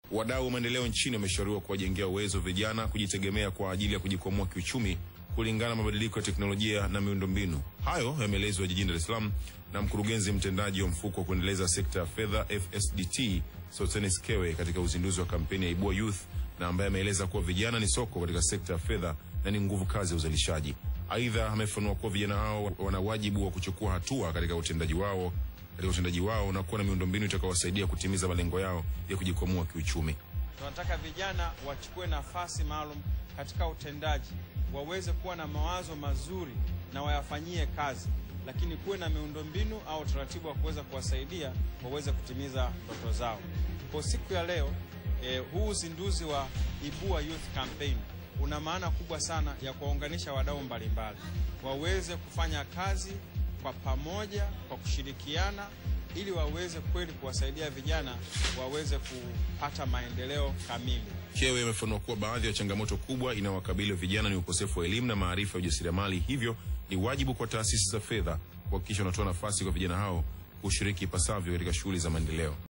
Wadau wa maendeleo nchini wameshauriwa kuwajengea uwezo vijana kujitegemea kwa ajili ya kujikwamua kiuchumi kulingana na mabadiliko ya teknolojia na miundombinu. Hayo yameelezwa jijini Dar es Salaam na mkurugenzi mtendaji wa mfuko wa kuendeleza sekta ya fedha FSDT Sostenes Kewe katika uzinduzi wa kampeni ya Ibua Youth, na ambaye ameeleza kuwa vijana ni soko katika sekta ya fedha na ni nguvu kazi ya uzalishaji. Aidha, amefanua kuwa vijana hao wana wajibu wa kuchukua hatua katika utendaji wao katika utendaji wao na kuwa na miundombinu itakayowasaidia kutimiza malengo yao ya kujikwamua kiuchumi. Tunataka vijana wachukue nafasi maalum katika utendaji, waweze kuwa na mawazo mazuri na wayafanyie kazi, lakini kuwe na miundombinu au utaratibu wa kuweza kuwasaidia waweze kutimiza ndoto zao. Kwa siku ya leo eh, huu uzinduzi wa Ibua Youth Campaign una maana kubwa sana ya kuwaunganisha wadau mbalimbali waweze kufanya kazi kwa pamoja, kwa kushirikiana ili waweze kweli kuwasaidia vijana waweze kupata maendeleo kamili. Kewe amefanua kuwa baadhi ya changamoto kubwa inayowakabili vijana ni ukosefu wa elimu na maarifa ya ujasiriamali, hivyo ni wajibu kwa taasisi za fedha kuhakikisha wanatoa nafasi kwa vijana hao kushiriki ipasavyo katika shughuli za maendeleo.